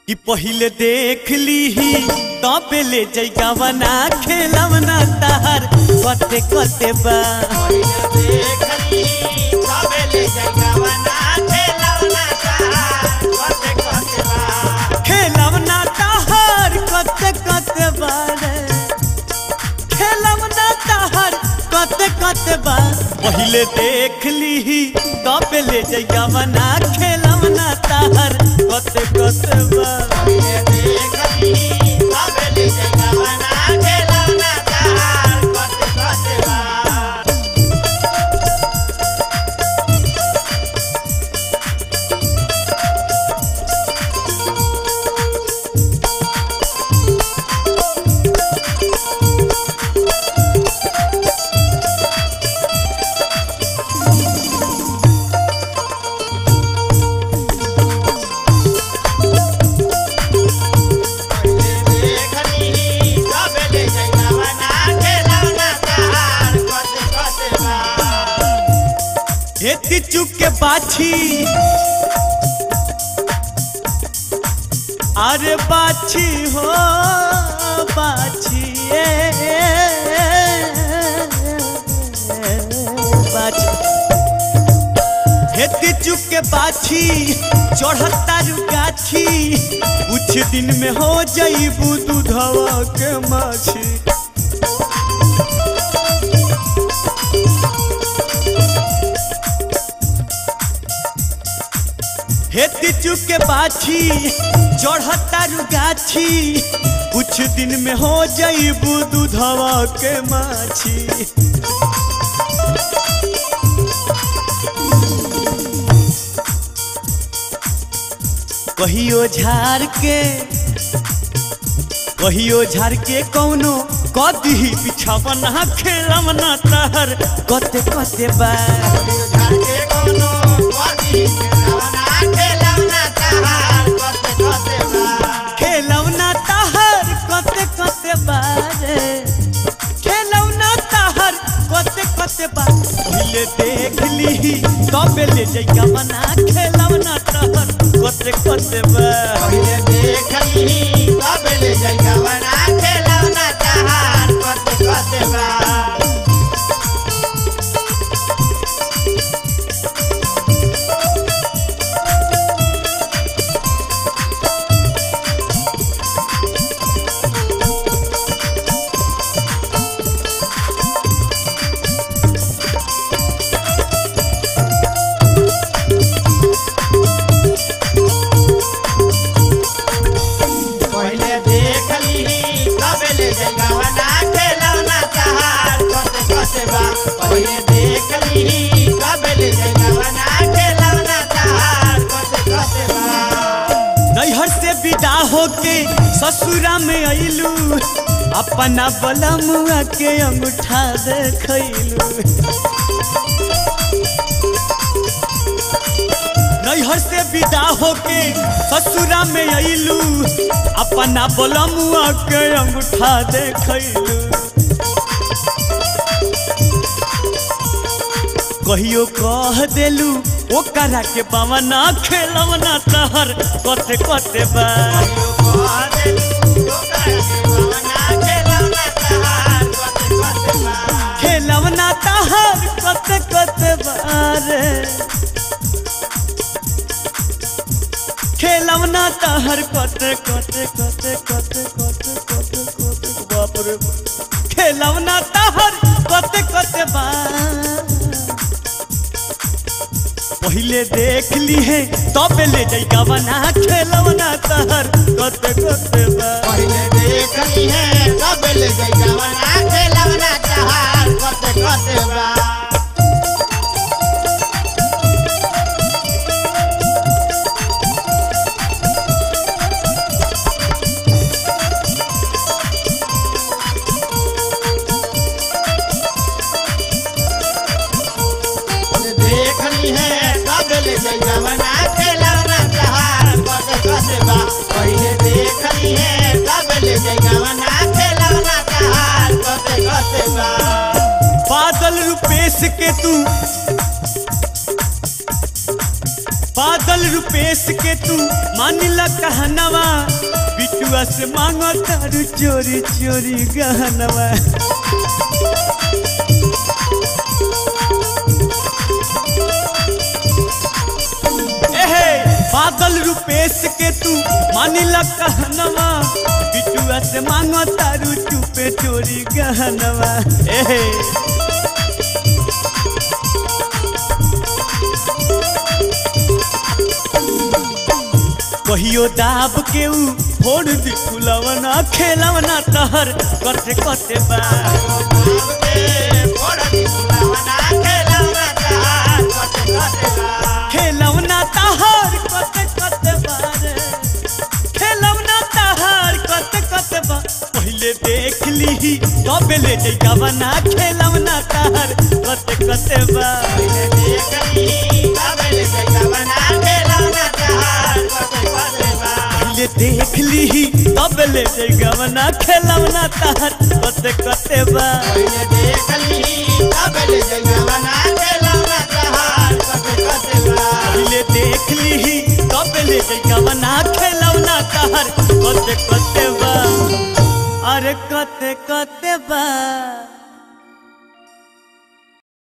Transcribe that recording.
कि पहिले देख लीही तब ले जैगावना खेलवना तार कते कते बा खेलवना तार कते कते बारे खेलवना तार कते कते बा पहिले देख लीही तब ले जैगावना खेलवना तार कते कते बा हेती चुक के बाछी अरे बाछी हो बाछी ए, बाछी हेती चुक के बाछी चढ़ता गाछी कुछ दिन में हो जाइबू दूधवा के माछी हेती चुक के बाछी चढ़ता गाछी कुछ दिन में हो जाइबू दूधवा के माछी कहियो झार के कहियो झार के कौनो कदी बिछावना खेलवना तहर कते कते बा खेलौना तहर कते कते बारे खेलौना तहर कते कते बा पहिले देख लीही तब ले जइका बना खेलौना तहर कते कते बा पहिले देख लीही तबे ले जइगावना खेलौना चाहार कते कते बा पहिले देख लीही तबे ले जइगावना खेलौना चाहार कते कते बा नैहर से विदा होके ससुरा में अइलू अपना बलमुआ के अंगूठा देखैलू नैहर से विदा होके ससुरा में अइलू अपना बलमुआ के अंगूठा देखैलू कहियो कह देलू ओकरा के बावना खेलवना तहर कते कते बा खेलवना तहर कते कते बारे खेलवना तहर कते कते कते कते कते कते कते बाप रे बाप। खेलवना तहर कते कते बा पहिले देख ली है तब ले जाइका बना खेलवना तहर कते कते बा पहिले देख ली है तब ले जइगावना खेलौना चाहार कते कते बा देख ली है तब ले जइगावना खेलौना चाहार कते कते बा पहिले देख ली है तब ले जइगावना खेलौना चाहार कते कते बा बादल रुपेश के तू बादल रूपेश के तू मानिला कहनवा बिटुआ से मांगो तारू चोरी चोरी गहनवा एहे बादल रूपेश के तू मानिला कहनवा बिटुआ से मांगो तारू चुपे चोरी गहनवा एहे कहियो दाब के ऊ फोड़ दी फुलवना खेलवना तहर कटे कटे बा खेलवना तहर कटे कटे बा रे खेलवना तहर कटे कटे बा पहले देख ली तबे ले जइका बना खेलवना तहर कटे कटे बा पहले देख ली तबे ले जइका बना खेलवना तहर कटे कटे बा पहले देख ली तबे ले जइका बना खेलवना तहर कटे कटे बा अरे कते कते बा